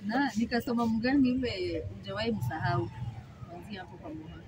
Na nikasoma mgani yule hujawahi msahau kuanzia hapo kwa Moha.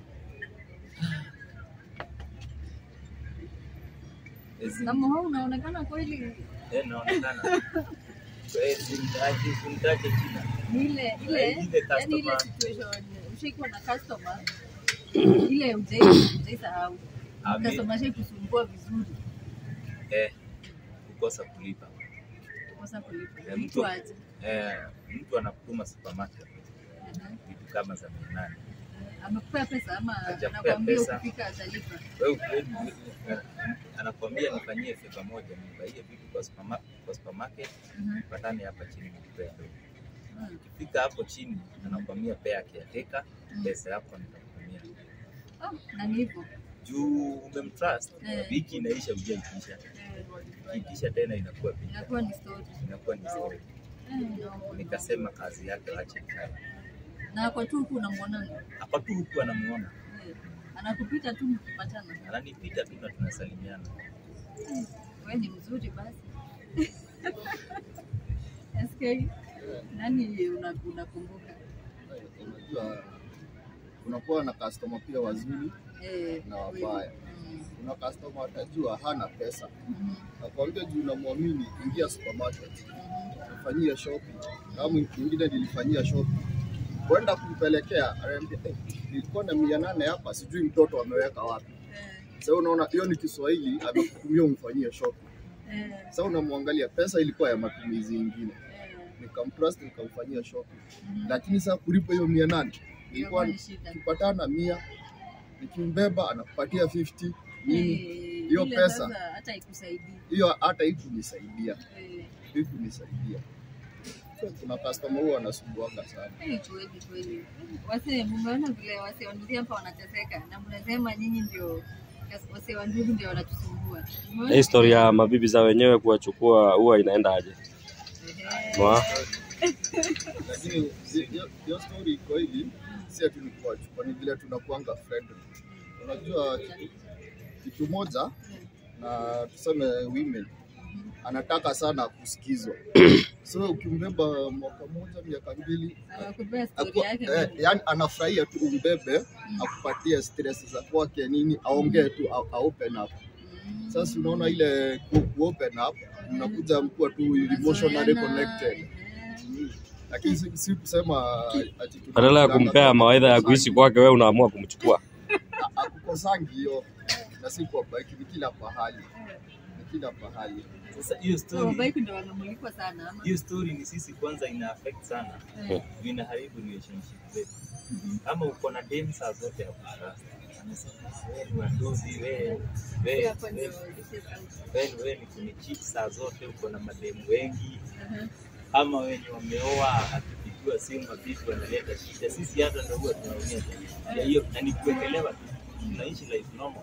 Ezi- Na Moha unaonekana kweli eh, naonekana Eh, simtaje simtaje jina ni ile ile Ile yani ile customer. situation ushaikuwa na customer ile hujai hujai sahau. Ame- Customer shai kusumbua vizuri eh, kukosa kulipa kosa kulipa. Eh, Mtu mtu- aje. eh, mtu anakutuma supermarket Mhm. vitu kama za mia nane Amekupea pesa ama Hajakupea anakuambia pesa. ukifika atalipa. wewe ukweli eh, anakuambia nifanyie feva moja nibaie vitu kwa superma- kwa supermarket Mhm. patane hapa chini nikupea do Mm. ukifika hapo chini anakuambia pea kiateka Mm. pesa yako nitakutumia Oh, na ni hivyo. juu umemtrust Eh. wiki inaisha ujaitisha Eh, ikiisha tena inakuwa vita Inakuwa ni story. inakuwa ni story Eh, no. nikasema kazi yake wache ikae Na kwa tu huku unamwona hapa tu huku anamuona eh, anakupita tu mkipatana. ananipita tu na tunasalimiana Eh, Wewe ni mzuri basi. SK nani una- unakumbuka? Unajua unakuwa na customer pia wazuri Eh, na kweli. wabaya. Mm, Kuna customer atajua hana pesa, mhm, nakwambia juu unamwamini, ingia supermarket mhm. fanyia shopping. Kama mwingine nilifanyia shopping, kwenda kumpelekea, ananiambia eh, nilikuwa na mia nane hapa, sijui mtoto ameweka wapi. Eh, Sasa unaona hiyo ni Kiswahili, amekutumia umfanyie shopping. eh, Sasa unamwangalia, pesa ilikuwa ya matumizi ingine, eh, nikamtrust nikamfanyia shopping, mhm. lakini sasa kulipa hiyo mia nane Inakuwa ilikuwa ni shida. tukipatana mia, nikimbeba anakupatia 50 nini, Eh, hiyo ile pesa. sasa hata ikusaidii. hiyo hata ikunisaidia Eh, ikunisaidia. So, kuna customer huwa anasumbuanga sana. eh, kweli kweli. Wase mumeona vile wase wa Nduthi hapa wanateseka na mnasema nyinyi ndio wase wa Nduthi ndio wanatusumbua. Umeona? Historia ya mabibi za wenyewe kuwachukua huwa inaenda aje? Ehe. Mwa? Lakini zi- hiyo hiyo story iko hivi, si ati ni kuwachukua, ni vile tunakuanga friendly. Unajua kitu moja, na tuseme women anataka sana kusikizwa, so ukimbeba mwaka moja miaka mbili Anakupea story Aku- yake eh, mingi. yani anafurahia tu umbebe, akupatie stress za kwake nini, aongee tu, a, a open up. Mm. Sasa unaona ile ku, ku open up, mnakuja mkuwa tu emotionally Mazoeana, connected. ehe. Mm. Lakini si, si kusema ati tuna- Badala ya kumpea mawaidha ya kuishi kwake, wewe unaamua kumchukua. A- akukosangi hiyo, na si kwa bike, ni kila pahali, ni kila pahali. sasa hiyo So, story bike ndio wamemulikwa sana ama? hiyo story ni sisi kwanza ina affect sana Eh, inaharibu relationship zetu mhm. kama uko na dem saa zote ya kutrust anasema wewe ni wadozi wewe wewe Hapo ndio wewe this is out. wewe wewe ni kunicheat saa zote uko na mademu wengi Ehe. ama wenye wameoa akipigiwa simu mabibi wanaleta shida sisi hata ndio huwa tunaumia ya hiyo na ni kuekelewa tu tunaishi life normal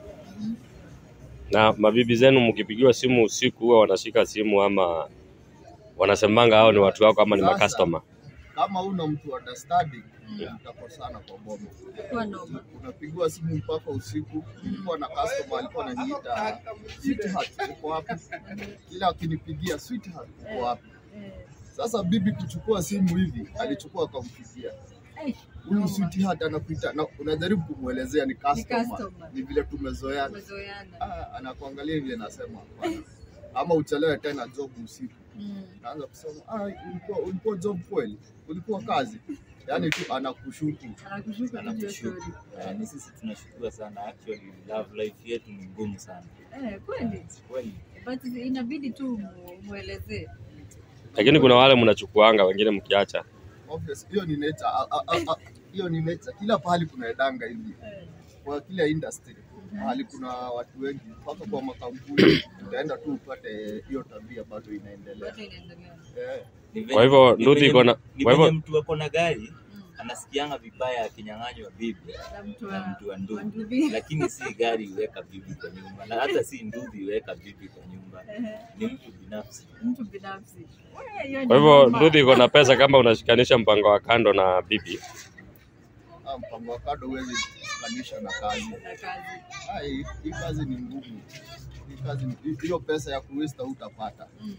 Na mabibi zenu mkipigiwa simu usiku huwa wanashika simu ama wanasemanga hao ni watu wako ama ni Sasa, makastoma? Kama una mtu understanding, Mm. mtakosana kwa boma. Kwa noma. Unapigiwa simu mpaka usiku. Nilikuwa na customer alikuwa ananiita sweetheart, uko wapi? Kila akinipigia sweetheart, uko wapi? Eh, Sasa bibi kuchukua simu hivi, alichukua akampigia eh, huyu noma. sweetheart anakuita, na unajaribu kumwelezea ni customer, customer. ni vile tumezoeana. Tumezoeana. Ah, anakuangalia hivi anasema hapana, ama uchelewe tena job usiku. Mm. Naanza kusema ah, ulikuwa, ulikuwa job kweli, ulikuwa kazi, yaani tu anakushuku. Anakushuka tu hiyo anakushuku story. Eh, ni sisi tunashukuru sana actually love life yetu ni ngumu sana Eh, kweli. kweli But inabidi tu mu- muelezee. Lakini kuna wale mnachukuanga, wengine mkiacha. Obvious, hiyo ni nature. Ah, ah, ah, ah, Hiyo ni nature. Kila pahali kuna edanga hivi, Eh, kwa kila industry mahali kuna watu wengi, mpaka kwa makampuni utaenda tu upate hiyo tabia bado inaendelea. bado inaendelea. Eh, Ni venye- Kwa hivyo ni Nduthi venye- iko na- ni kwa hivyo- venye mtu ako na gari Mm. anasikianga vibaya akinyang'anywa bibi Na mtu na wa mtu wa wa nduthi, Nduthi. lakini si gari iweka bibi kwa nyumba, na hata si nduthi iweka bibi kwa nyumba, Ehe, ni mtu binafsi. mtu binafsi. Wewe, hiyo ni Kwa hivyo noma. Nduthi iko na pesa kama unashikanisha mpango wa kando na bibi. ah, mpango wa kado huwezi kukanisha na kazi. Na kazi. Ah, hii hii kazi ni ngumu. Hii kazi ni- hiyo pesa ya kuwesta hutapata. Mm.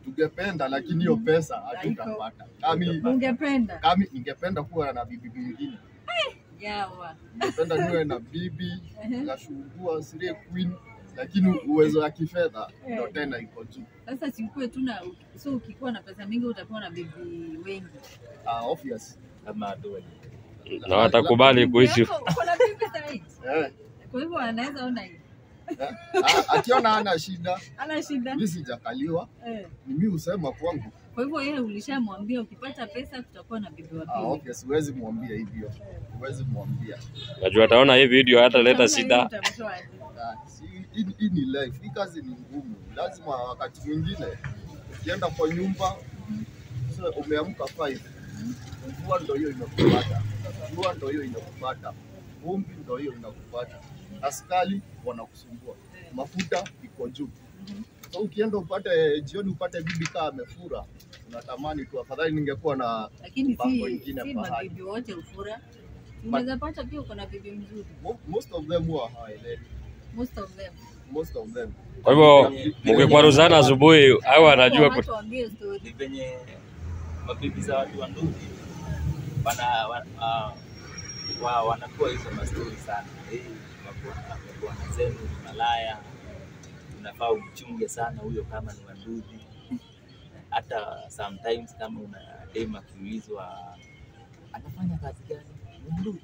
tungependa lakini hiyo pesa hatutapata. Kami Ungependa kami ningependa kuwa na bibi mwingine, yawa ningependa niwe na bibi nashugua sire queen, lakini uwezo wa kifedha ndo tena iko juu. sasa, sikuwe tu na so, ukikuwa na pesa mingi utakuwa na bibi wengi. Ah, obvious. kama adoni. na watakubali kuishi Yako, uko na bibi sahihi, Eh, kwa hivyo anaweza ona hiyo, eh. Ah, akiona hana shida, ana shida mi sijakaliwa, eh. ni mi husema kwangu. Kwa hivyo yeye ulishamwambia ukipata pesa kutakuwa na bibi wa Ah, pili. obvious, huwezi mwambia hivyo, huwezi mwambia. najua ataona hii video hataleta Utaona shida yeye utamtoa aje. Ah, si- hii hii ni life, hii kazi ni ngumu. Lazima wakati mwingine ukienda kwa nyumba sasa umeamka 5 mvua ndo hiyo inakupata, jua ndo hiyo inakupata, vumbi ndo hiyo inakupata, askari wanakusumbua, mafuta iko juu. So ukienda upate jioni upate bibi kaa amefura, unatamani tu afadhali ningekuwa na Lakini Mambo si, ingine si pahali. mabibi wote ufura. Unaweza pata pia uko na bibi mzuri. mo- most of them huwa hawaelewi, Most of them. most of them. kwa hivyo mkikwaruzana asubuhi au anajua Watu waambie Ni story. venye mabibi za watu wa ndugu wana wa, uh, wa, wanakuwa hizo mastori sana. Hey, mabwana mabwana zenu ni malaya, unafaa umchunge sana huyo kama ni wandugu. Hata sometimes kama una dem akiulizwa anafanya kazi gani, ni ndugu,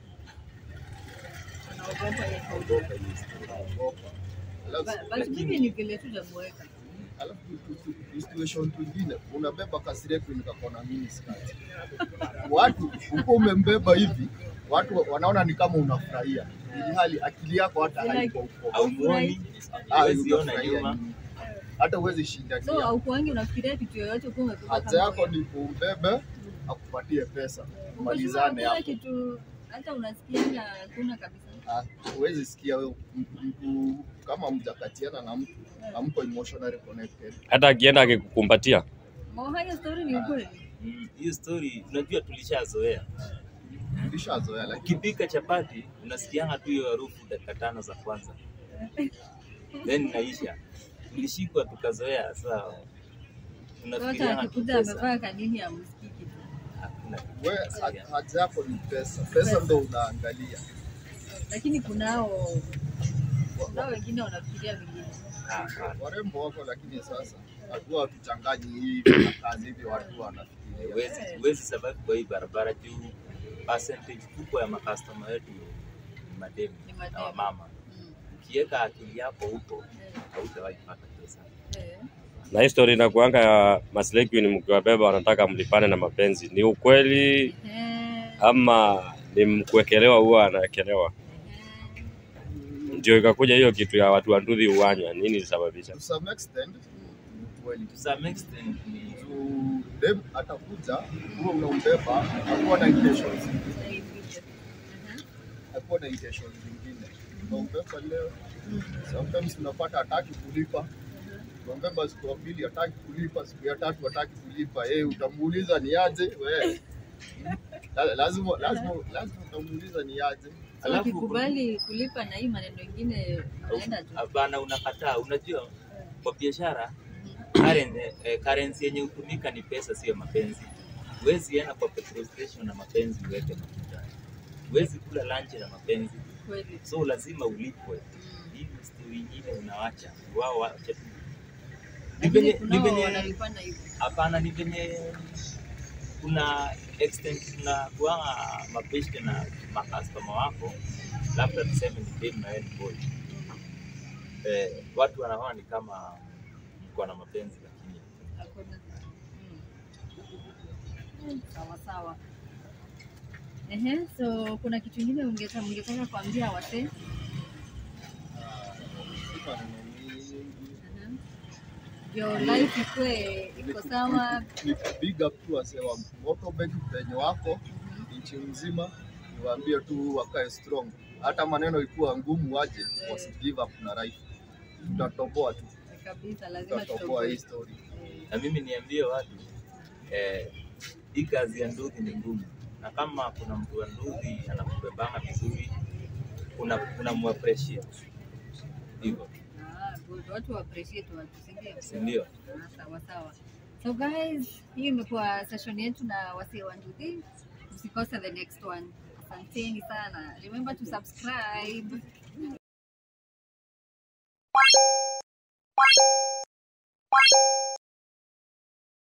Wanaogopa hiyo. ogopa hiyo story. Ogopa. Alafu- Ba- Basi mimi ni vile tu namuweka. alafu tu- tu- tu- situation twingine unabeba kasireku nikakona mini skati watu uko umembeba hivi watu wanaona ni kama unafurahia ili hali akili yako hata Like- haiko huko Au muoni, Ah, huwezi ona unafurahia nyuma. nini? hata huwezi So shindania haukuangi unafikiria kitu yoyote ukiwa umebeba haja kama yako wewe. ni kumbebe akupatie pesa Uko malizane sure hakuna hapo kitu hata unasikianga hakuna kabisa. Ah, huwezi sikia wewe m- mtu kama mjakatiana na mtu amko emotionally connected hata akienda akikukumbatia Mo hayo story ni ukweli. Mm, hiyo story unajua tulishazoea. ulishazoea lakini Ukipika chapati unasikianga tu hiyo harufu dakika tano za kwanza, then inaisha. Tulishikwa tukazoea, sasa Hata unafikirianga tu akikuja pesa, amevaa kanini amsikii kitu. hakuna we ha- haja yako ni pesa pesa ndo unaangalia Lakini kunao kunao wengine wanafikiria vingine. Hapana. warembo wako, lakini sasa hatua watuchanganyi hivi na kazi hivi, watu wanafikiria Huwezi huwezi survive kwa hii barabara juu percentage kubwa ya makastoma wetu ni mademu Ni na mademu. wamama. Mm. Ukiweka akili yako huko Eh, hautawahi pata pesa. eh. na hii story inakuanga ya Maslay Queen mkiwabeba wanataka mlipane na mapenzi ni ukweli Eh, ama ni mkuwekelewa huwa anawekelewa eh. ndio ikakuja hiyo kitu ya watu wa nduthi uwanya nini ilisababisha to some extent ni kweli To some extent ni juu dem atakuja huo unaumbeba hakuwa na intentions hakuwa na intentions zingine unaumbeba leo sometimes unapata hataki kulipa unaumbeba siku ya pili hataki kulipa siku ya tatu hataki kulipa yeye utamuuliza ni aje we La- lazima lazima lazima utamuuliza ni aje So Alafu ukikubali kulipa na hii maneno ingine unaenda tu. hapana, unakataa. Unajua, kwa biashara current- eh, currency yenye hutumika ni pesa, sio mapenzi. Huwezi enda kwa petrol station na mapenzi uweke mafuta, huwezi kula lunch na mapenzi, Kweli. so lazima ulipwe. Hii story nyingine unawacha wao wache tu. Ni Lakini venye ni kunao venye wanalipana hivyo. hapana, ni venye kuna extent kuna kuanga mapeshte na makastoma wako, labda tuseme ni dem na wewe ni boy eh, watu wanaona ni kama mko na mapenzi lakini Hakuna. Mm. Sawa sawa. Ehe, so kuna kitu kingine ungetaka mngetaka kuambia wasee? Sina neno mingi. Mhm. Your life ikue iko sawa. ni big up tu wasee wa Motorbike penye wako nchi mzima, niwaambie tu wakae strong, hata maneno ikuwa ngumu waje, wasi give up na life. Tutatoboa tu, Kabisa lazima tutatoboa hii tutoboe. story. Eh, na mimi niambie watu eh, hii kazi ya nduthi ni ngumu, na kama kuna mtu wa nduthi anakubebanga vizuri, una, una muappreciate hivyo, ah, good. Watu wa appreciate watu, si ndio? si ndio? Ah, Sawa sawa. So guys, hii imekuwa session yetu na wasee wa Nduthi. Msikose the next one. Asanteni sana. Remember to subscribe.